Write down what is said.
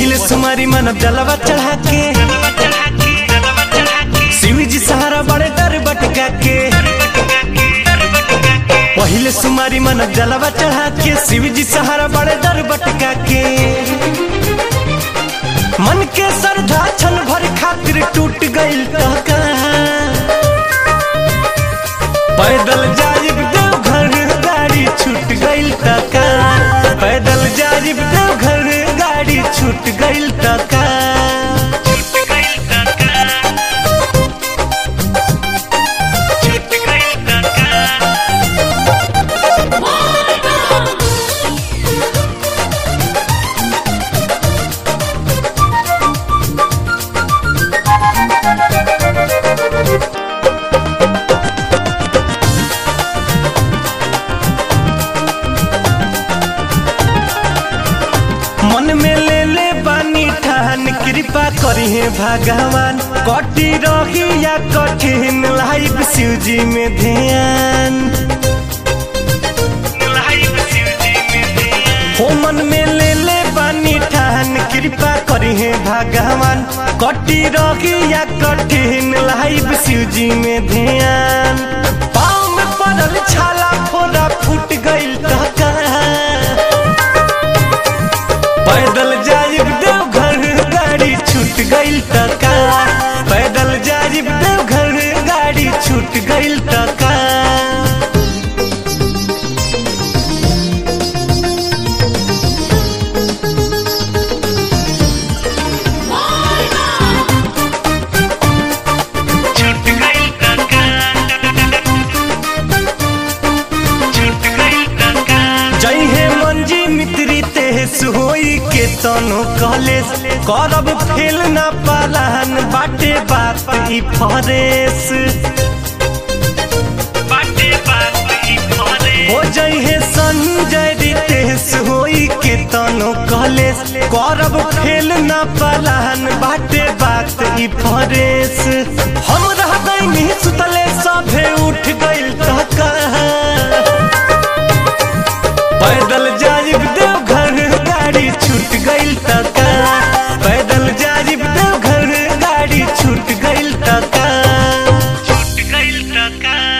पहिले सुमारी मानव जलवा चढ़ा के शिव जी सहारा बड़े डर बटका के पहिले सुमारी मानव जलवा चढ़ा के शिव जी सहारा बड़े डर बटका के मन के श्रद्धा छन भर खातिर टूट गइल त कहाँ पैदल जाइब देवघर गाड़ी छूट गइल त कहाँ पैदल जाइब देवघर गाड़ी छूट गइल त कहाँ मन में ले ले बानी ठान कृपा करी है भगवान कटी रही या कठिन लाइफ शिव जी में ध्यान हो मन में ले ले बानी ठान कृपा करी है भगवान कटी रही या कठिन लाइफ शिव जी में ध्यान पाँव में पड़ल छाला फोड़ा फूट गइल त कहाँ पैदल जाइब देवघर गाड़ी छूट गइल त का पैदल जाइब देवघर गाड़ी छूट गइल त का जय हे मंजी मित्री तेस होई के तनो कॉलेज करब फेल ना पालान बाटे बात ई फरेस हो जय हे संजय रितेश होई के तनो कॉलेज करब फेल ना पालान बाटे बात ई फरेस हम रह गइनी सुतले सभे उठ गइल त कहाँ पैदल जाइब देवघर गाड़ी छूट गइल त का पैदल जाइब देवघर गाड़ी छूट गइल त का छूट गइल त का